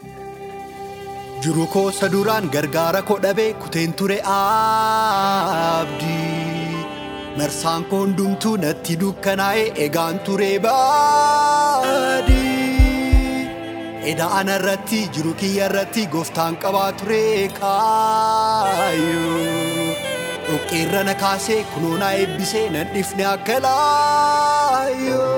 Jiru koosa duraan gargaara koo dhabee kuteen ture abdii. Marsaan koo hundumtuu natti dukkanaa'ee egaan ture baadii. Eda ana irratti jiru kiyya irratti gooftaan qabaa ture kaayyoo. Dhoqqeerra na kaasee kunoo na eebbisee nan dhifne akka laayyoo.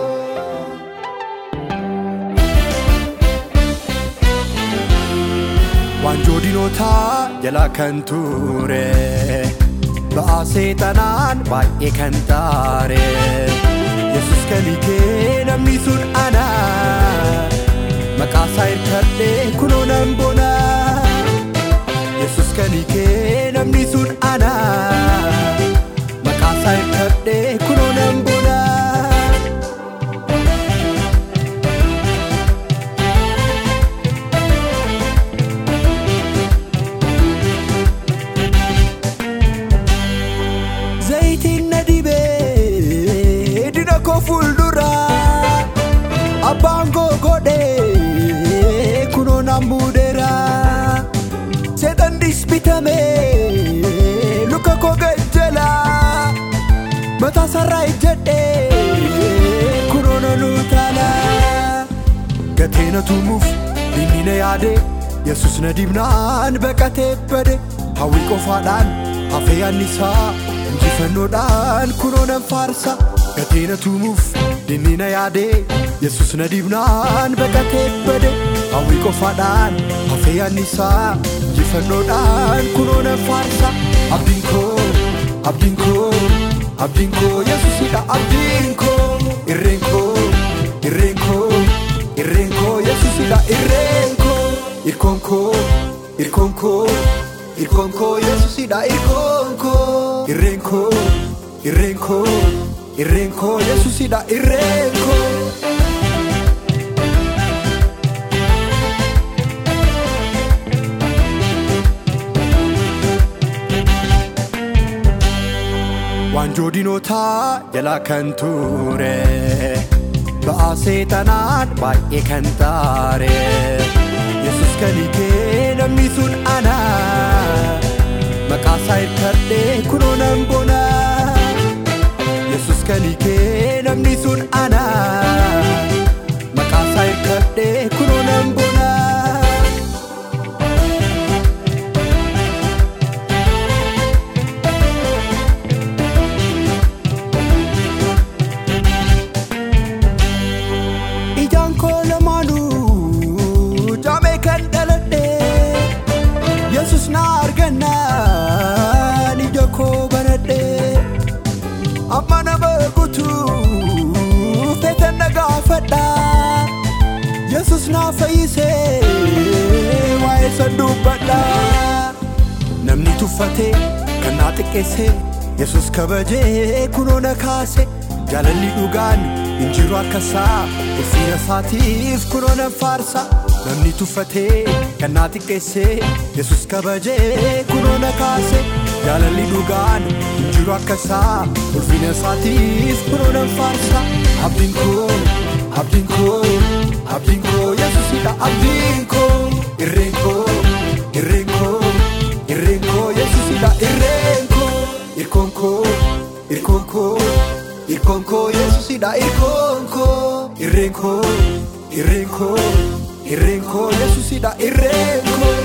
Waanjoo dinootaa jalaa kan ture ba'aa seexanaan baay'ee kan taare Yesus kan hiikee namni sun ana maqaasaa hirkadhee kunoo nan bona Yesus kan hiikee namni sun ana maqaasaa hirkadhee kunoo nan bona. Zayitiin na dibee dina koo fuuldura abbaan koo godhee kunoo nan muudeera seexan disbitamee luka koo gajjala mataa sarraa ijjadhee kunoo nan utaala gatee na tumuuf inni na yaade yesus na dibnaan baqatee bade hawwii qofaadhaan hafee annisaa injifannoodhaan kunoo nan faarsa gatee na tumuuf dinni na yaade yesus na dibnaan baqatee bade hawwii qofaadhaan hafee annisaa injifannoodhaan kunoo nan faarsa abdiin koo abdiin koo abdiin koo yesusidha abdiin koo irreen koo irreen koo irreen koo yesusidha irreen koo irkoon koo irkoon koo irkoon koo yesusidha irkoon koo irreen koo irreen koo irreen koo yesusidha irreen koo Waanjoo dinootaa jalaa kan ture ba'aa seexanaan baay'ee kan taare Yesus kan hiikee namni sun ana maqaasaa hirkadhee kunoo nan bona Yesus kan hiikee namni sun ana maqaasaa hirkadhee kunoo nan bona. Ijaan koo lamaanuu jaamee kan dhaladhe Yesus na argannaan ija koo banadhe amma nama guutu feetan na gaafadha Yesus na fayyise waa'ee san dubbadha namni tuffatee kan naa xiqqeesse Yesus kabajee kunoo na kaase jaalalli dhugaan hin jiru akkasaa ulfina isaatiif kunoo nan faarsa namni tuffatee kan naa xiqqeesse Yesus kabajee kunoo na kaase jaalalli dhugaan hin jiru akkasaa ulfina isaatiif kunoo nan faarsa abdiin koo abdiin koo abdiin koo Yesusidha abdiin koo irreen koo irreen koo irreen koo Yesusidha irreen koo irkoon koo irkoon koo irkoon koo Yesusidha irkoon koo irreen koo irreen koo irreen koo Yesusidha irreen koo